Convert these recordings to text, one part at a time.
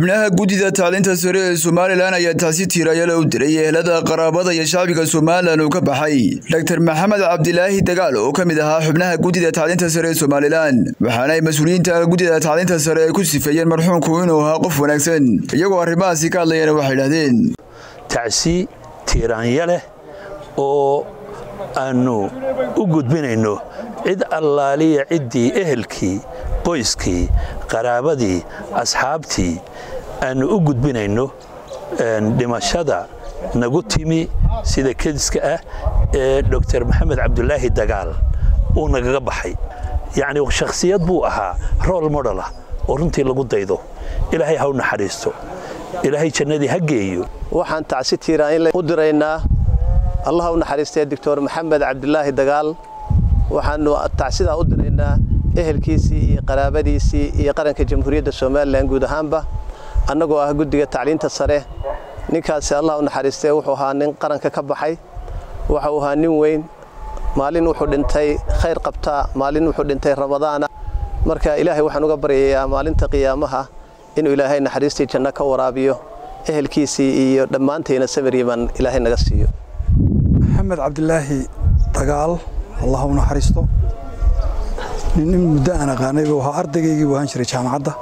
xubnaha guddida tacliinta sare ee somalilan ayaa taasi tiirayala u diray ehelada qaraabada iyo shacbiga somalilan uu ka baxay dor maxamed cabdilaahi dagaal oo ka mid ahaa xubnaha guddida tacliinta sare ee somalilan waxaana ay mas-uuliyiinta guddida tacliinta sare ay ku sifeeyeen marxuumku inuu ahaa qof wanaagsan iyagoo arrimahaasi ka hadlayana waxay idhahdeen tacsi tiiraanya leh oo aannu u gudbinayno cid allaaliya ciddii ehelkii qoyskii qaraabadii asxaabtii aannu u gudbinayno dhimashada nagu timi sida kediska ah ee dor maxamed cabdulaahi dagaal uu nagaga baxay yacni shakhsiyad buu ahaa rool modelah oo runtii lagu daydo ilaahay ha u naxariisto ilaahay jannadii ha geeyo waxaan tacsi tiiraan u diraynaa allah u naxariistay doctor maxamed cabdulaahi dagaal waxaanu tacsidaa u diraynaa ehelkiisii iyo qaraabadiisii iyo qaranka jamhuuriyadda somalilan guud ahaanba annagoo ah guddiga tacliinta sare ninkaasi allah u naxariistay wuxuu ahaa nin qaranka ka baxay waxau ahaa nin weyn maalin wuxuu dhintay khayr qabtaa maalin wuxuu dhintay ramadaana marka ilaahay waxaan uga baryayaa maalinta qiyaamaha inuu ilaahay naxariistii janno ka waraabiyo ehelkiisii iyo dhammaantayna samiriiman ilaahay naga siiyo maxamed cabdilaahi dagaal allah u naxariisto nin in muddo aan aqaanay buu ahaa ardaygaygii buu ahaan jiray jaamacadda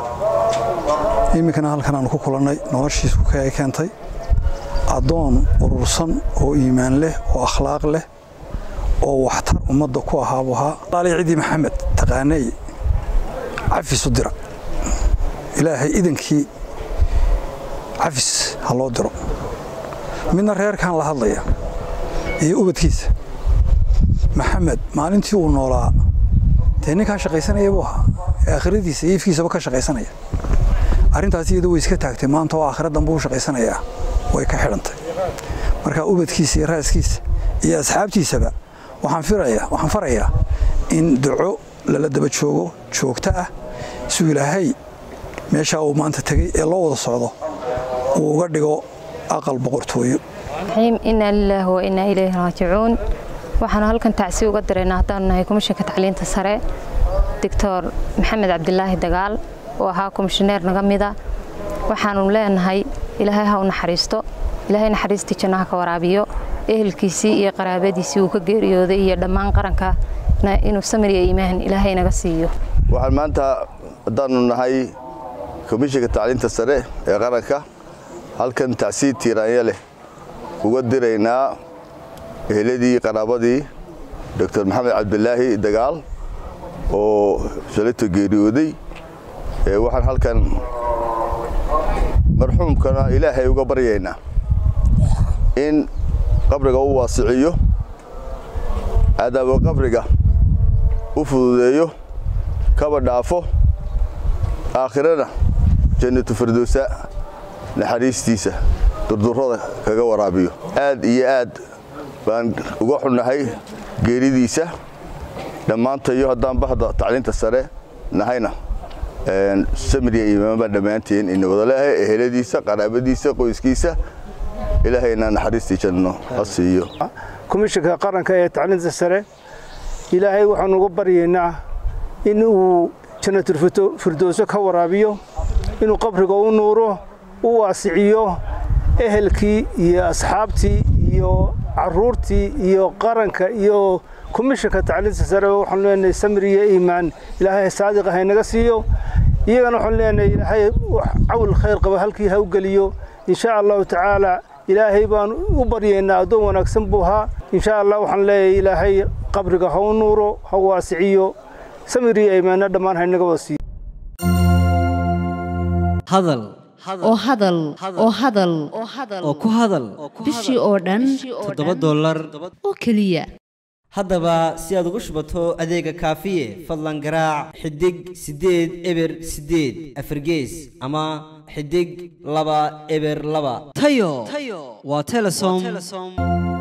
iminkana halkan aanu ku kulannay noloshiisu ay keentay addoon urursan oo iimaan leh oo akhlaaq leh oo waxtar ummadda ku ahaa buu ahaa alaali ciddii maxamed taqaanay cafis u dira ilaahay idankii cafis ha loo diro midna reerkan la hadlaya iyo ubadkiisa maxamed maalintii uu noolaa dee ninkaa shaqaysanaya buu ahaa ee aakhiradiisa iyo ifkiisaba ka shaqaysanaya arrintaas iyadu way iska taagtay maanta oo aakhira dambe u shaqaysanayaa way ka xidhantay marka ubadkiisa iyo raaskiisa iyo asxaabtiisaba waxaan farayaa in duco lala daba joogo joogto ah suu ilaahay meeshaa uu maanta tegey ee loo wada socdo uu uga dhigo aqal boqortooyo inaa lilaahi wa inaa ilayhi raajicuun waxaanu halkan tacsi uga diraynaa haddaanu nahay komishanka tacliinta sare doctor maxamed cabdilaahi dagaal oo ahaa komishineer naga mida waxaanu leenahay ilaahay ha u naxariisto ilaahay naxariistii jannaha ka waraabiyo ehelkiisii iyo qaraabadiisii uu ka geeriyooday iyo dhammaan qarankana inuu samiriya iimaan ilaahay naga siiyo waxaan maanta haddaanu nahay komishanka tacliinta sare ee qaranka halkan tacsiid tiiraanya leh uga diraynaa eheladii qaraabadii doctor maxamed cabdilaahi dagaal oo shalayto geeriyooday waxaan halkan marxuumkana ilaahay uga baryaynaa in qabriga u waasiciyo cadaabo qabriga u fududeeyo kaba dhaafo aakhirana jannatu firdowsa naxariistiisa durdurrada kaga waraabiyo aad iyo aad baan uga xunnahay geeridiisa dhammaantayo haddaan bahda tacliinta sare nahayna samiriya imaanbaa dhammaanteen ina wada leehay eheladiisa qaraabadiisa qoyskiisa ilaahayna naxariistii janno ha siiyo komishanka qaranka ee tacliinta sare ilaahay waxaanu uga baryaynaa in uu jannatul firdowso ka waraabiyo inuu qabriga u nuuro u waasiciyo ehelkii iyo asxaabtii iyo caruurtii iyo qaranka iyo komishanka tacliinta sare waxaanu leenahay samir iyo iimaan ilaahay saadiqa haynaga siiyo iyagana waxaanu leenahay ilaahay cawl khayr qaba halkii ha u geliyo insha allahu tacaala ilaahay baan u baryaynaa addoon wanaagsan buu ahaa insha allah waxaan leeyahay ilaahay qabriga ha u nuuro ha waasiciyo samir iyo iimaanna dhammaan haynaga wada siiyo hadal oo hadal oo hadal oo ku hadal bishii oo dhan toddoba dollar oo keliya haddaba si aad ugu shubato adeega kaafiye fadlan garaac xidig siddeed eber siddeed afargees ama xidig laba eber laba tayo waa telesom